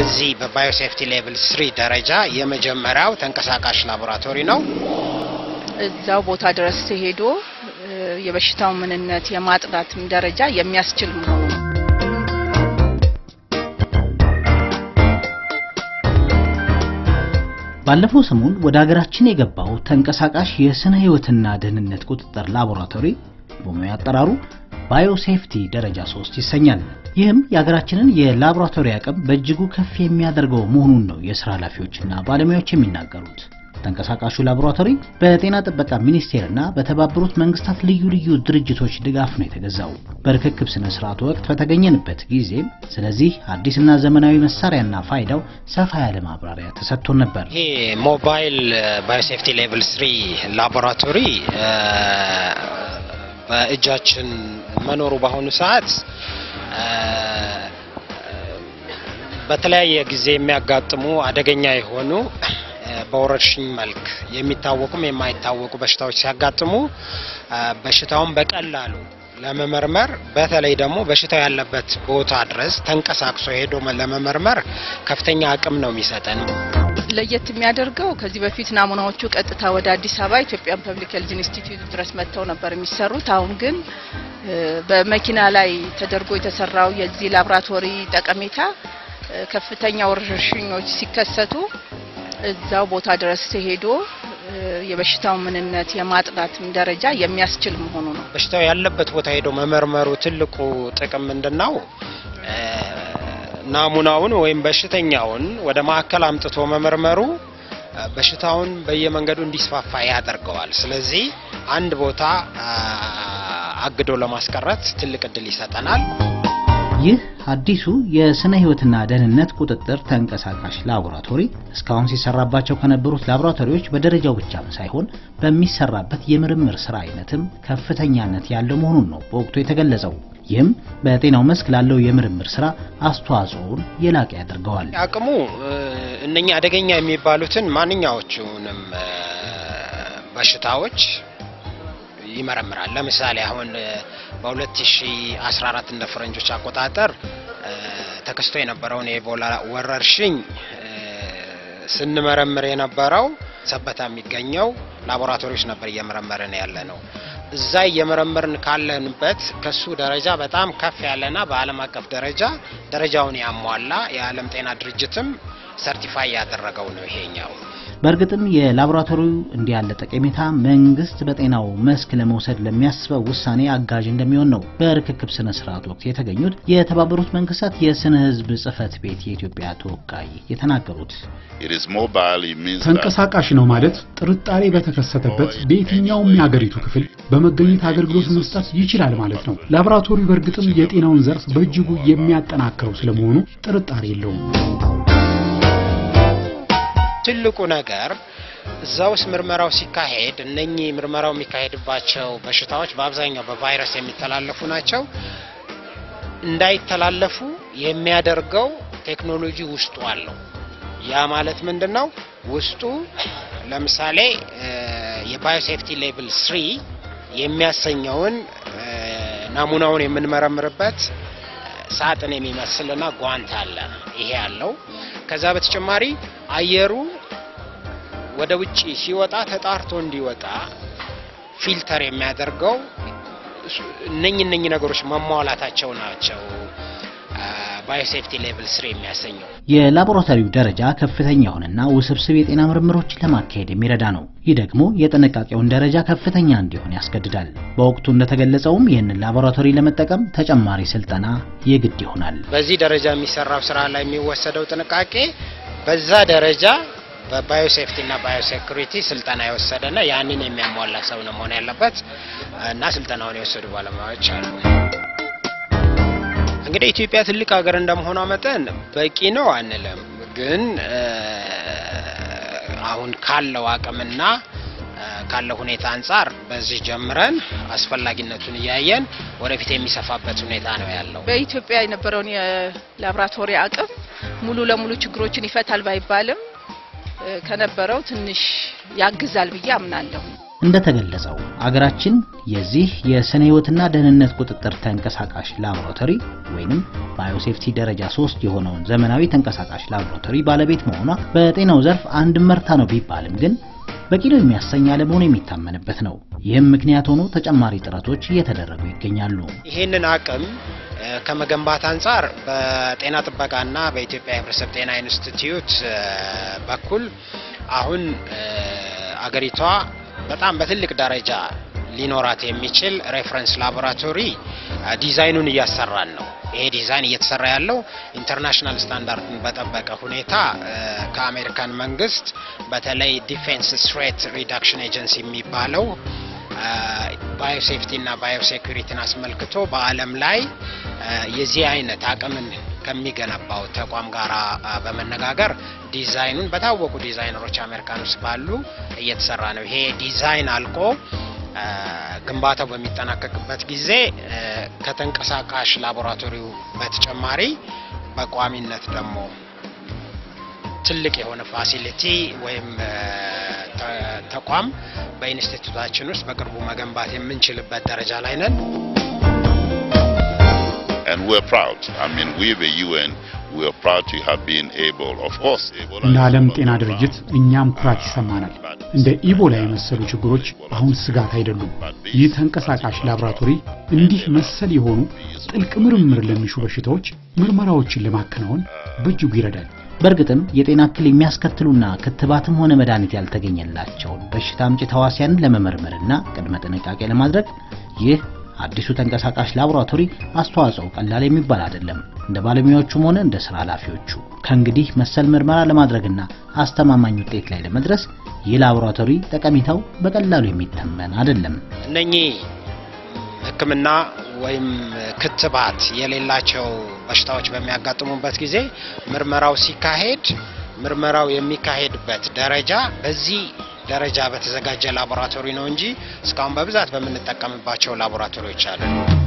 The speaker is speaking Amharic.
በዚህ በባዮሴፍቲ ሌቭል ስሪ ደረጃ የመጀመሪያው ተንቀሳቃሽ ላቦራቶሪ ነው። እዛው ቦታ ድረስ ተሄዶ የበሽታው ምንነት የማጥናትም ደረጃ የሚያስችል መሆኑ ባለፈው ሰሞን ወደ ሀገራችን የገባው ተንቀሳቃሽ የስነ ህይወትና ደህንነት ቁጥጥር ላቦራቶሪ በሙያ አጠራሩ ባዮሴፍቲ ደረጃ 3 ይሰኛል። ይህም የሀገራችንን የላቦራቶሪ አቅም በእጅጉ ከፍ የሚያደርገው መሆኑን ነው የስራ ኃላፊዎችና ባለሙያዎች የሚናገሩት። ተንቀሳቃሹ ላቦራቶሪ በጤና ጥበቃ ሚኒስቴርና በተባበሩት መንግስታት ልዩ ልዩ ድርጅቶች ድጋፍ ነው የተገዛው። በርክክብ ስነ ስርዓቱ ወቅት በተገኘንበት ጊዜም ስለዚህ አዲስና ዘመናዊ መሳሪያና ፋይዳው ሰፋ ያለ ማብራሪያ ተሰጥቶን ነበር። ይሄ ሞባይል ባዮሴፍቲ ሌቭል ስሪ ላቦራቶሪ በእጃችን መኖሩ በአሁኑ ሰዓት በተለያየ ጊዜ የሚያጋጥሙ አደገኛ የሆኑ በወረርሽኝ መልክ የሚታወቁም የማይታወቁ በሽታዎች ሲያጋጥሙ በሽታውን በቀላሉ ለመመርመር በተለይ ደግሞ በሽታው ያለበት ቦታ ድረስ ተንቀሳቅሶ ሄዶ ለመመርመር ከፍተኛ አቅም ነው የሚሰጠን። ለየት የሚያደርገው ከዚህ በፊት ናሙናዎቹ ቀጥታ ወደ አዲስ አበባ ኢትዮጵያን ፐብሊክ ሄልዝ ኢንስቲትዩት ድረስ መጥተው ነበር የሚሰሩት። አሁን ግን በመኪና ላይ ተደርጎ የተሰራው የዚህ ላብራቶሪ ጠቀሜታ ከፍተኛ ወረርሽኞች ሲከሰቱ እዛው ቦታ ድረስ ተሄዶ የበሽታው ምንነት የማጥናትም ደረጃ የሚያስችል መሆኑ ነው። በሽታው ያለበት ቦታ ሄዶ መመርመሩ ትልቁ ጥቅም ምንድነው? ናሙናውን ወይም በሽተኛውን ወደ ማዕከል አምጥቶ መመርመሩ በሽታውን በየመንገዱ እንዲስፋፋ ያደርገዋል። ስለዚህ አንድ ቦታ አግዶ ለማስቀረት ትልቅ እድል ይሰጠናል። ይህ አዲሱ የስነ ህይወትና ደህንነት ቁጥጥር ተንቀሳቃሽ ላቦራቶሪ እስካሁን ሲሰራባቸው ከነበሩት ላቦራቶሪዎች በደረጃው ብቻም ሳይሆን በሚሰራበት የምርምር ስራ አይነትም ከፍተኛነት ያለው መሆኑን ነው በወቅቱ የተገለጸው። ይህም በጤናው መስክ ላለው የምርምር ስራ አስተዋጽኦውን የላቀ ያደርገዋል። አቅሙ እነኛ አደገኛ የሚባሉትን ማንኛዎቹንም በሽታዎች ይመረምራል። ለምሳሌ አሁን በ2014 እንደ ፈረንጆች አቆጣጠር ተከስቶ የነበረውን የኢቦላ ወረርሽኝ ስንመረምር የነበረው ሰበታ የሚገኘው ላቦራቶሪዎች ነበር እየመረመርን ያለ ነው። እዛ እየመረመርን ካለንበት ከሱ ደረጃ በጣም ከፍ ያለና በዓለም አቀፍ ደረጃ ደረጃውን ያሟላ የዓለም ጤና ድርጅትም ሰርቲፋይ ያደረገው ነው ይሄኛው። በእርግጥም የላቦራቶሪው እንዲህ ያለ ጠቀሜታ መንግስት በጤናው መስክ ለመውሰድ ለሚያስበው ውሳኔ አጋዥ እንደሚሆን ነው በርክክብ ስነ ስርዓት ወቅት የተገኙት የተባበሩት መንግስታት የስነ ህዝብ ጽህፈት ቤት የኢትዮጵያ ተወካይ የተናገሩት። ተንቀሳቃሽ ነው ማለት ጥርጣሬ በተከሰተበት በየትኛውም የሀገሪቱ ክፍል በመገኘት አገልግሎት መስጠት ይችላል ማለት ነው። ላቦራቶሪው በእርግጥም የጤናውን ዘርፍ በእጅጉ የሚያጠናክረው ስለመሆኑ ጥርጣሬ የለውም። ትልቁ ነገር እዛ ውስጥ ምርመራው ሲካሄድ እነኚህ ምርመራው የሚካሄድባቸው በሽታዎች በአብዛኛው በቫይረስ የሚተላለፉ ናቸው። እንዳይተላለፉ የሚያደርገው ቴክኖሎጂ ውስጡ አለው። ያ ማለት ምንድን ነው? ውስጡ ለምሳሌ የባዮሴፍቲ ሌቭል ስሪ የሚያሰኘውን ናሙናውን የምንመረምርበት ሳጥን የሚመስልና ጓንት አለ። ይሄ አለው። ከዛ በተጨማሪ አየሩ ወደ ውጪ ሲወጣ ተጣርቶ እንዲወጣ ፊልተር የሚያደርገው እነኝ እነኝ ነገሮች መሟላታቸው ናቸው። ባዮሴፍቲ ሌቭል ስሪ የሚያሰኘው የላቦራቶሪው ደረጃ ከፍተኛ የሆነና ውስብስብ የጤና ምርምሮችን ለማካሄድ የሚረዳ ነው። ይህ ደግሞ የጥንቃቄውን ደረጃ ከፍተኛ እንዲሆን ያስገድዳል። በወቅቱ እንደተገለጸውም ይህንን ላቦራቶሪ ለመጠቀም ተጨማሪ ስልጠና የግድ ይሆናል። በዚህ ደረጃ የሚሰራው ስራ ላይ የሚወሰደው ጥንቃቄ በዛ ደረጃ በባዮሴፍቲ እና ባዮሴኩሪቲ ስልጠና የወሰደና ያንን የሚያሟላ ሰው ነው መሆን ያለበት እና ስልጠናውን የወሰዱ ባለሙያዎች አሉ። እንግዲህ ኢትዮጵያ ትልቅ ሀገር እንደመሆኗ መጠን በቂ ነው አንልም፣ ግን አሁን ካለው አቅምና ካለው ሁኔታ አንጻር በዚህ ጀምረን አስፈላጊነቱን እያየን ወደፊት የሚሰፋበት ሁኔታ ነው ያለው። በኢትዮጵያ የነበረውን የላብራቶሪ አቅም ሙሉ ለሙሉ ችግሮችን ይፈታል ባይባልም ከነበረው ትንሽ ያግዛል ብዬ አምናለሁ። እንደተገለጸው አገራችን የዚህ የስነ ህይወትና ደህንነት ቁጥጥር ተንቀሳቃሽ ላቦራቶሪ ወይንም ባዮሴፍቲ ደረጃ 3 የሆነውን ዘመናዊ ተንቀሳቃሽ ላቦራቶሪ ባለቤት መሆኗ በጤናው ዘርፍ አንድ መርታ ነው ቢባልም ግን በቂ ነው የሚያሰኝ አለመሆኑ የሚታመንበት ነው። ይህም ምክንያት ሆኖ ተጨማሪ ጥረቶች እየተደረጉ ይገኛሉ። ይህንን አቅም ከመገንባት አንጻር በጤና ጥበቃና በኢትዮጵያ የህብረተሰብ ጤና ኢንስቲትዩት በኩል አሁን አገሪቷ በጣም በትልቅ ደረጃ ሊኖራት የሚችል ሬፈረንስ ላቦራቶሪ ዲዛይኑን እያሰራን ነው። ይሄ ዲዛይን እየተሰራ ያለው ኢንተርናሽናል ስታንዳርድን በጠበቀ ሁኔታ ከአሜሪካን መንግስት በተለይ ዲፌንስ ስትሬት ሪዳክሽን ኤጀንሲ የሚባለው ባዮሴፍቲ እና ባዮሴኩሪቲን አስመልክቶ በዓለም ላይ የዚህ አይነት አቅምን ከሚገነባው ተቋም ጋር በመነጋገር ዲዛይኑን በታወቁ ዲዛይነሮች አሜሪካን ውስጥ ባሉ እየተሰራ ነው። ይሄ ዲዛይን አልቆ ግንባታው በሚጠናቀቅበት ጊዜ ከተንቀሳቃሽ ላቦራቶሪው በተጨማሪ በቋሚነት ደግሞ ትልቅ የሆነ ፋሲሊቲ ወይም ተቋም በኢንስቲትዩታችን ውስጥ በቅርቡ መገንባት የምንችልበት ደረጃ ላይ ነን። And we're proud. I mean, we the UN, we're proud to have been able, of course, እንደ ዓለም ጤና ድርጅት እኛም ኩራት ይሰማናል። እንደ ኢቦላ የመሰሉ ችግሮች አሁን ስጋት አይደሉም። ይህ ተንቀሳቃሽ ላቦራቶሪ እንዲህ መሰል የሆኑ ጥልቅ ምርምር ለሚሹ በሽታዎች ምርመራዎችን ለማከናወን በእጅጉ ይረዳል። በእርግጥም የጤና እክል የሚያስከትሉና ክትባትም ሆነ መድኃኒት ያልተገኘላቸውን በሽታ አምጪ ተዋሲያንን ለመመርመርና ቅድመ ጥንቃቄ ለማድረግ ይህ አዲሱ ተንቀሳቃሽ ላቦራቶሪ አስተዋጽኦ ቀላል የሚባል አይደለም። እንደ ባለሙያዎቹም ሆነ እንደ ስራ ኃላፊዎቹ ከእንግዲህ መሰል ምርመራ ለማድረግና አስተማማኝ ውጤት ላይ ለመድረስ ይህ ላቦራቶሪ ጠቀሜታው በቀላሉ የሚተመን አይደለም። እነኚህ ሕክምና ወይም ክትባት የሌላቸው በሽታዎች በሚያጋጥሙበት ጊዜ ምርመራው ሲካሄድ ምርመራው የሚካሄድበት ደረጃ በዚህ ደረጃ በተዘጋጀ ላቦራቶሪ ነው እንጂ እስካሁን በብዛት በምንጠቀምባቸው ላቦራቶሪዎች አሉ።